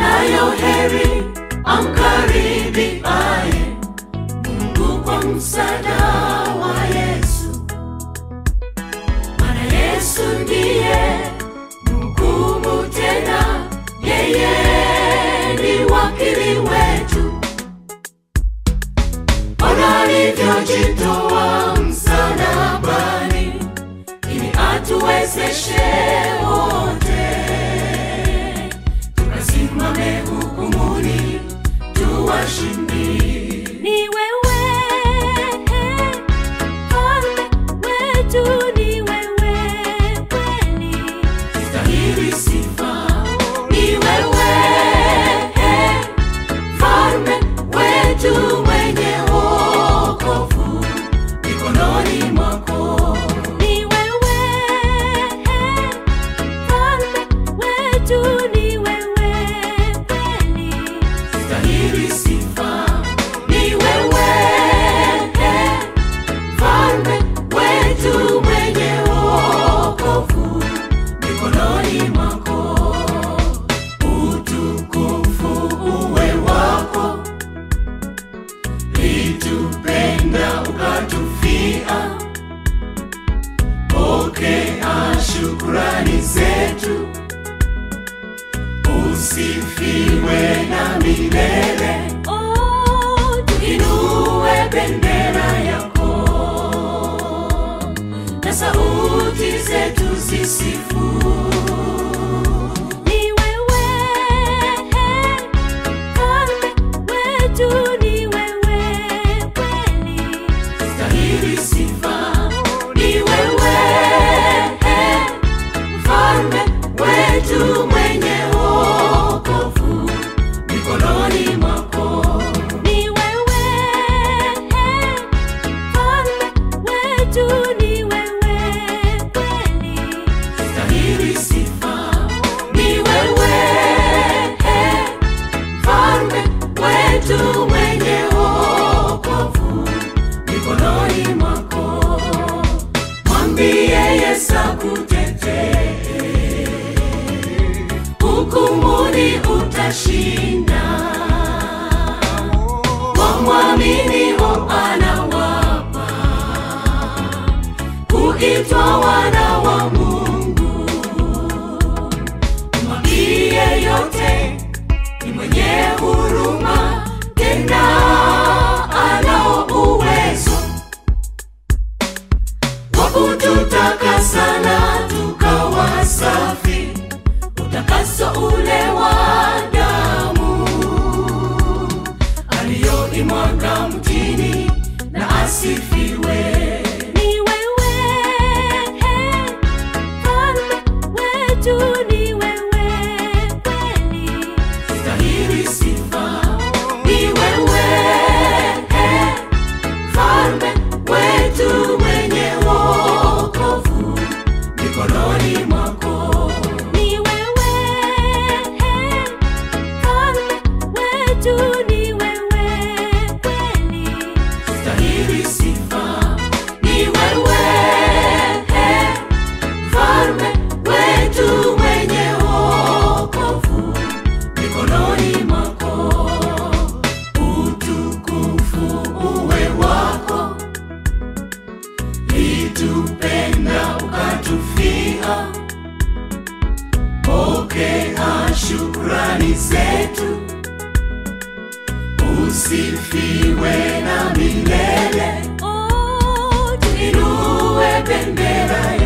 anayo heri amkaribiaye Mungu kwa msaada wa Yesu, maana Yesu ndiye mhukumu tena, yeye ni wakili wetu. Ona alivyojitoa msalabani ili atuwezeshe wote tukasimame hukumuni tuwashindi. Ni wewe mfalme wetu, ni wewe kweli. Stahili sifa ni wewe, mfalme wetu mwenye wokovu mikononi mwako. Ni wewe mfalme wetu, ni wewe kweli. Stahili sifa ni wewe, mfalme wetu mwenye wokovu mikononi mwako. Utukufu uwe wako, litupenda ukatufia. Pokea shukrani zetu usifiwe na milele, Oh, inue bendera yako na sauti zetu zisifu. ni wewe mfalme wetu, ni wewe kweli. Stahili sifa ni wewe, mfalme wetu mwenye wokovu mikononi mwako. Ni wewe mfalme wetu, ni wewe kweli. Stahili sifa ni wewe, mfalme wetu mwenye wokovu mikononi mwako. Mwambie Yesu akutetee, hukumuni utashinda. Wamwaminio anawapa kuitwa wana wa Mungu. Mwambie yote ni mwenye huruma, tena anao uwezo wa kututakasa na tukawa safi, utakaso ule wa damu aliyoimwaga mtini na asifiwe. Ni wewe mfalme wetu, ni wewe kweli. Stahili sifa ni wewe, mfalme wetu mwenye wokovu mikononi mwako. Ni wewe mfalme wetu, ni wewe kweli. Stahili sifa ni wewe, mfalme wetu mwenye wokovu mikononi mwako. Utukufu uwe wako, litupenda ukatufia. Pokea shukrani zetu, usifiwe na milele. Oh, Inue bendera